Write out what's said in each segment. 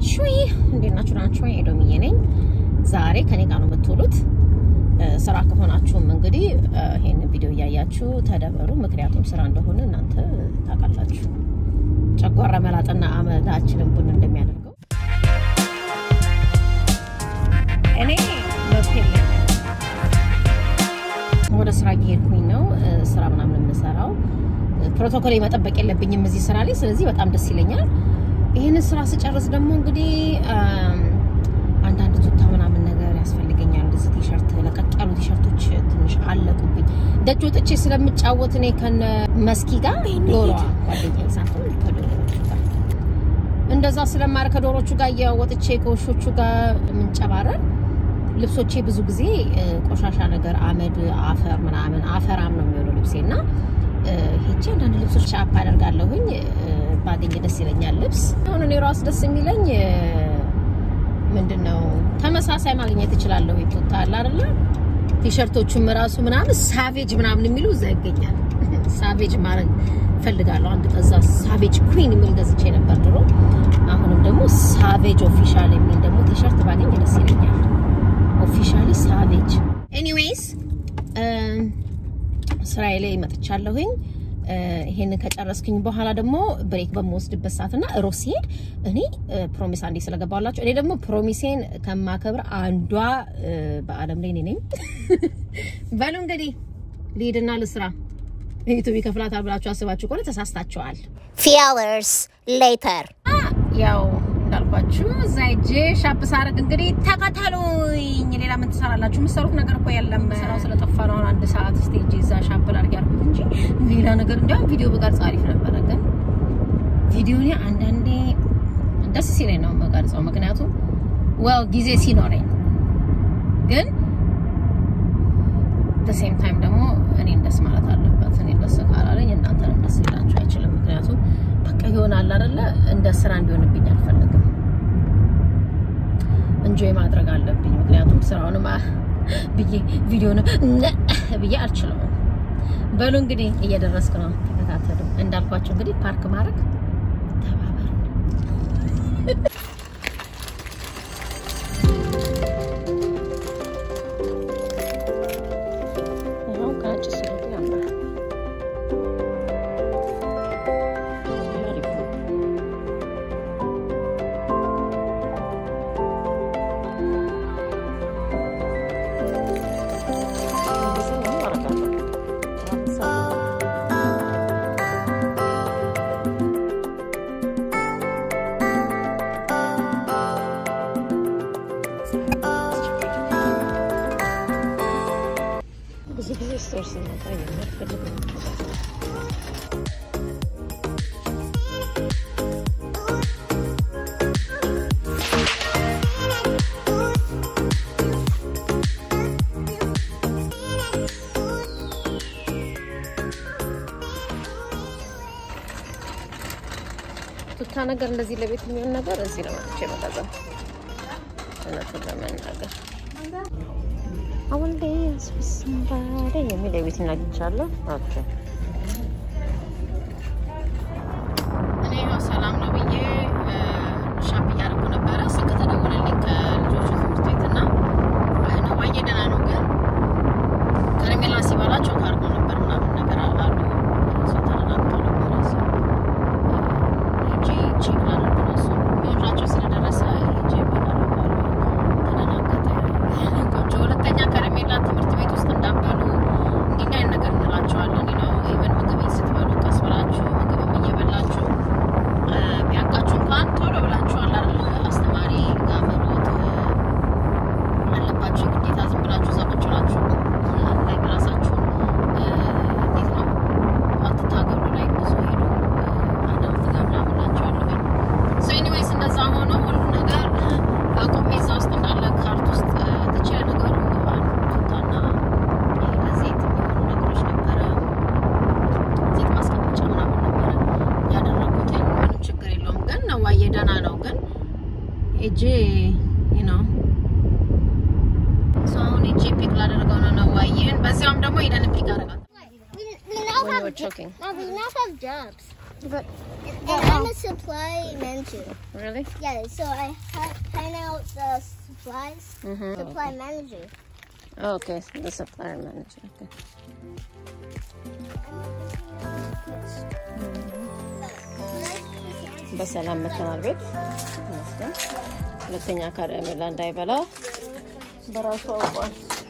ናችሁ? እንዴት ናችሁ? ናችሁ? ኤዶምዬ ነኝ። ዛሬ ከኔ ጋር ነው የምትውሉት። ስራ ከሆናችሁም እንግዲህ ይሄን ቪዲዮ እያያችሁ ተደበሩ። ምክንያቱም ስራ እንደሆነ እናንተ ታውቃላችሁ። ጨጓራ መላጥና አመዳችንን ቡን እንደሚያደርገው እኔ በፔል ወደ ስራ እየሄድኩኝ ነው። ስራ ምናምን የምሰራው ፕሮቶኮል መጠበቅ የለብኝም እዚህ ስራ ላይ። ስለዚህ በጣም ደስ ይለኛል። ይህንን ስራ ስጨርስ ደግሞ እንግዲህ አንዳንድ ቱታ ምናምን ነገር ያስፈልገኛል። እንደዚህ ቲሸርት፣ ለቀቅ ያሉ ቲሸርቶች ትንሽ አለቁብኝ። ደጅ ወጥቼ ስለምጫወት እኔ ከነ መስኪ ጋር ዶሮዋ ጓደኛዬ ሳትሆን ከዶሮቹ ጋር እንደዛ ስለማር ከዶሮቹ ጋር እየወጥቼ ከውሾቹ ጋር የምንጨባረር ልብሶቼ ብዙ ጊዜ ቆሻሻ ነገር አመድ፣ አፈር ምናምን አፈራም ነው የሚሆነው ልብሴ እና ሄቼ አንዳንድ ልብሶች ሻፕ አደርጋለሁኝ ባገኘ ደስ ይለኛል። ልብስ አሁን እኔ ራሱ ደስ የሚለኝ ምንድን ነው ተመሳሳይ ማግኘት እችላለሁ። ቱታ አለ አይደለ? ቲሸርቶቹም ራሱ ምናምን ሳቬጅ ምናምን የሚሉ እዛ ይገኛል። ሳቬጅ ማድረግ ፈልጋለሁ። አንድ ከዛ ሳቬጅ ኩዊን የሚል ገዝቼ ነበር ድሮ። አሁንም ደግሞ ሳቬጅ ኦፊሻል የሚል ደግሞ ቲሸርት ባገኝ ደስ ይለኛል። ኦፊሻሊ ሳቬጅ። ኤኒዌይስ ስራዬ ላይ መጥቻለሁኝ። ይሄንን ከጨረስኩኝ በኋላ ደግሞ ብሬክ በምወስድበት ሰዓትና ሮስ ሲሄድ እኔ ፕሮሚስ አንዴ ስለገባላችሁ እኔ ደግሞ ፕሮሚሴን ከማከብር አንዷ በአለም ላይ እኔ ነኝ። በሉ እንግዲህ ልሂድና ልስራ። ዩቱብ ይከፍላታል ብላችሁ አስባችሁ ከሆነ ተሳስታችኋል። Few hours later. ያው እንዳልኳችሁ እዛ ሂጄ ሻፕ ሳረግ እንግዲህ ተከተሉኝ። ሌላ ምን ትሰራላችሁ? የምትሰሩት ነገር እኮ የለም። ስራው ስለጠፋ ነው። አሁን አንድ ሰዓት ስቴጅ እዛ ሻፕ ላድርግ ያልኩት እንጂ ሌላ ነገር እንዲያውም ቪዲዮ በቀርጽ አሪፍ ነበረ። ግን ቪዲዮ እኔ አንዳንዴ ደስ ሲለኝ ነው የምቀርጸው፣ ምክንያቱም ወል ጊዜ ሲኖረኝ ግን በሴም ታይም ደግሞ እኔን ደስ ማለት አለበት። እኔ ደስ ካላለኝ እናንተንም ደስ ሊላችሁ አይችልም። ምክንያቱም በቃ ይሆናል አይደለ? እንደ ስራ እንዲሆንብኝ አልፈልግም። እንጆይ ማድረግ አለብኝ። ምክንያቱም ስራውንም ብዬ ቪዲዮን ብዬ አልችለውም። በሉ እንግዲህ እየደረስኩ ነው፣ ተከታተሉ። እንዳልኳቸው እንግዲህ ፓርክ ማድረግ ተባበሩ። ብዙ ጊዜ ስቶር ስንመጣ የሚያስፈልግ ቱታ ነገር እንደዚህ ለቤት የሚሆን ነገር እዚህ ነው መጥቼ መገዛት እውነቱን ለመናገር አሁን ላይ ስምባሬ የሚል የቤት እናግኝቻለሁ። ኦኬ እኔ ያው ሰላም ነው ብዬ ሻፕ እያደረኩ ነበረ። ስልክ ተደወለልኝ ከልጆቹ ትምህርት ቤት እና ነዋዬ ደህና ነው ግን ከረሜላ ሲበላቸው ካርጎ ነበር ምናምን ነገር አሉ ሰው ተረጋግተው ነበረ ሄጄ ቼክ ላደርግ ነው እሱ ሚወራቸው ስለደረሰ ሄጄ ይበላሉ ተደናገጠ ቆንጆ ሁለተኛ ከረሜላ ትምህርት ቤት ውስጥ እንዳበሉ እንዲህ አይነት ነገር እንላቸዋለን ነው ኢቨን ምግብ ስትበሉ ቀስ ብላችሁ ምግብም እየበላችሁ ቢያንቃችሁ እንኳን ቶሎ ብላችሁ አላለ አስተማሪ ጋር መሮጥ አለባችሁ ግዴታ ዝም ብላችሁ እዛ ቁጭ ብላችሁ ላይ ራሳችሁን እንዴት ነው አትታገሉ ላይ ብዙ ሄዱ አዳምት ጋር ምናምን ላቸዋለሁ ሶ ኤኒዌይስ እንደዛ ሆኖ ሁሉ ነገር አቁሜ እዛ ውስጥ እንዳለ ካርት ውስጥ ትቼ ነገሩ ቱታና ለዘይት የሚሆኑ ነገሮች ነበረ ዘይት ማስቀመጫ ምናምን ነበረ ያደረጉት ምንም ችግር የለውም ግን ነዋዬ ደህና ነው ግን ሄጄ ነው አሁን ሄጄ ፒክ ላደርገው ነው ነዋዬን በዚያውም ደግሞ ሄደን ፒክ አደርጋል We, we now When you have were choking. No, we now have jobs. But, and I'm a supply manager. really Yeah, so I ha- hand out the supplies. Mhm. Supply manager. okay the supplier manager okay በሰላም መተናል ቤት ይመስገን። ሁለተኛ ከረሜላ እንዳይበላ በራሱ አውቋል።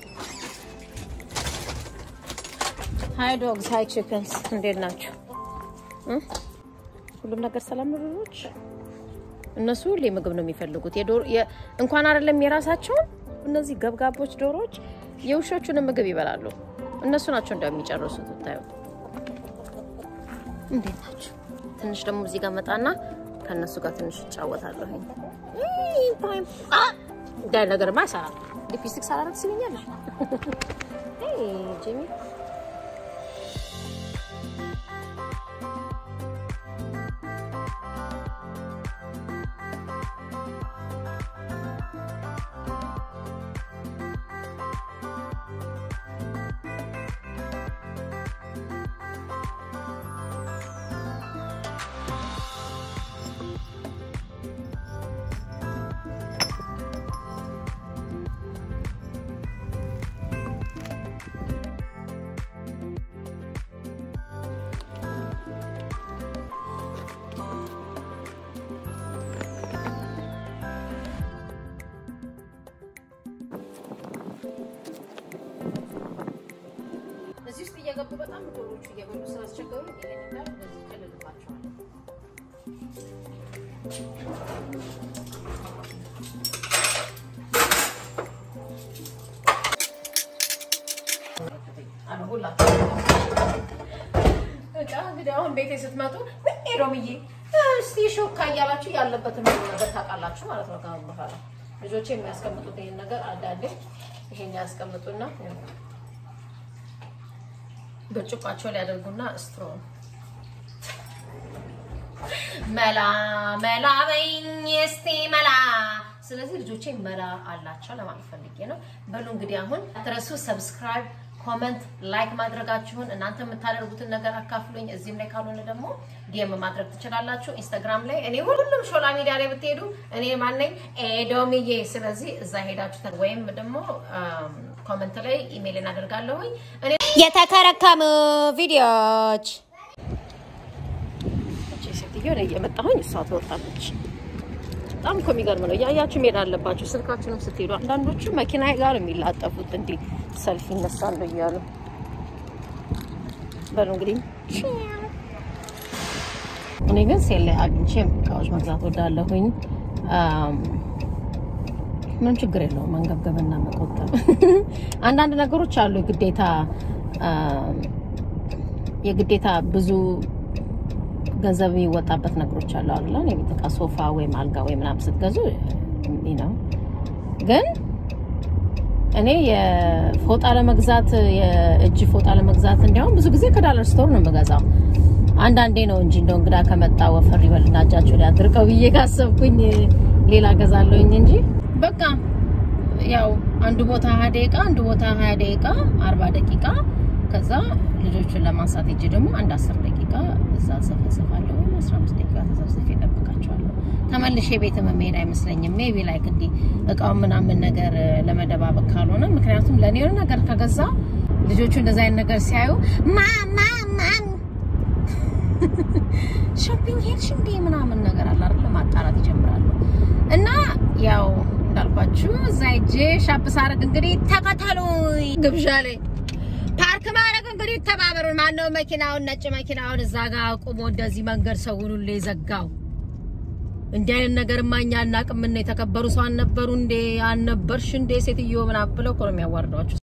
ሀይ ዶግስ ሀይ ቺክንስ እንዴት ናቸው? እ? ሁሉም ነገር ሰላም ነው ልጆች? እነሱ ሁሌ ምግብ ነው የሚፈልጉት። የዶሮ የ- እንኳን አይደለም የራሳቸውን እነዚህ ገብጋቦች ዶሮዎች የውሾቹንም ምግብ ይበላሉ። እነሱ ናቸው እንደሚጨርሱት ብታዩ። እንዴት ናቸው? ትንሽ ደግሞ እዚህ ጋር መጣና ከእነሱ ጋር ትንሽ እጫወታለሁኝ። እንዳይ ነገርማ አይሰራም። ሊፕስቲክ ሳላረግ ስሚኛለሽ ጂሚ እዚህ ውስጥ እየገቡ በጣም ዶሮቹ እየበሉ ስላስቸገሩ ይሄን እንዳል እንደዚህ ይቀልልባቸዋል። በቃ እንግዲህ አሁን ቤቴ ስትመጡ ምን ሮምዬ እስቲ ሾካ እያላችሁ ያለበትን ሁሉ ነገር ታውቃላችሁ ማለት ነው። ከአሁን በኋላ ልጆቼ የሚያስቀምጡት ይሄን ነገር አንዳንዴ ይሄን ያስቀምጡና ብርጭቋቸው ሊያደርጉና ስትሮ መላ መላ በይኝ እስቲ መላ። ስለዚህ ልጆቼ መላ አላቸው ለማለት ፈልጌ ነው። በሉ እንግዲህ አሁን አትረሱ ሰብስክራይብ፣ ኮመንት፣ ላይክ ማድረጋችሁን እናንተ የምታደርጉትን ነገር አካፍሉኝ። እዚህም ላይ ካልሆነ ደግሞ ዲኤም ማድረግ ትችላላችሁ። ኢንስታግራም ላይ እኔ ሁሉም ሾላ ሚዲያ ላይ ብትሄዱ እኔ ማነኝ ኤዶምዬ። ስለዚህ እዛ ሄዳችሁ ወይም ደግሞ ኮመንት ላይ ኢሜይል እናደርጋለሁኝ እኔ የተከረከሙ ቪዲዮዎች እቺ ሴትዮ እኔ እየመጣሁኝ እሷ ትወጣለች። በጣም እኮ የሚገርም ነው። እያያችሁ መሄድ አለባችሁ። ስልካችንም ስትሄዱ አንዳንዶቹ መኪና ጋር የሚላጠፉት እንዲህ ሰልፍ ይነሳሉ እያሉ በሉ እንግዲህ እኔ ግን ሴል ላይ አግኝቼ እቃዎች መግዛት ወዳለሁኝ። ምንም ችግር የለውም መንገብገብና መቆጠብ። አንዳንድ ነገሮች አሉ የግዴታ የግዴታ ብዙ ገንዘብ የሚወጣበት ነገሮች አሉ አይደል? የቤት ዕቃ ሶፋ ወይም አልጋ ወይም ምናምን ስትገዙ ነው። ግን እኔ የፎጣ ለመግዛት የእጅ ፎጣ ለመግዛት እንዲያውም ብዙ ጊዜ ከዳለር ስቶር ነው የምገዛው። አንዳንዴ ነው እንጂ እንደው እንግዳ ከመጣ ወፈር ይበልና እጃቸው ላይ አድርቀው ብዬ ካሰብኩኝ ሌላ ገዛለሁኝ እንጂ በቃ ያው አንዱ ቦታ ሀያ ደቂቃ አንዱ ቦታ ሀያ ደቂቃ አርባ ደቂቃ ከዛ ልጆቹን ለማንሳት እጅ ደግሞ አንድ አስር ደቂቃ እዛ ሰፈሰፋለሁ ወይም አስራ አምስት ደቂቃ ተሰብስፌ እጠብቃቸዋለሁ። ተመልሼ ቤት መሄድ አይመስለኝም። ሜቢ ላይክ እንዲህ እቃውን ምናምን ነገር ለመደባበቅ ካልሆነ ምክንያቱም ለእኔ የሆነ ነገር ከገዛ ልጆቹ እንደዚ አይነት ነገር ሲያዩ ማማ ማም ሾፒንግ ሄድሽ እንዴ ምናምን ነገር አለ አይደል ማጣራት ይጀምራሉ። እና ያው እንዳልኳችሁ እዛ ሄጄ ሻፕ ሳረግ እንግዲህ ተከተሉኝ ግብዣ ላይ ፓርክ ማድረግ እንግዲህ ተባበሩን። ማነው መኪናውን ነጭ መኪናውን እዛ ጋር አቁሞ እንደዚህ መንገድ ሰውን ሁሉ የዘጋው? እንዲህ አይነት ነገር ማኛ አናውቅም። የተከበሩ ሰው አልነበሩ እንዴ? አልነበርሽ እንዴ ሴትዮ ምናምን ብለው እኮ ነው የሚያዋርዷችሁ።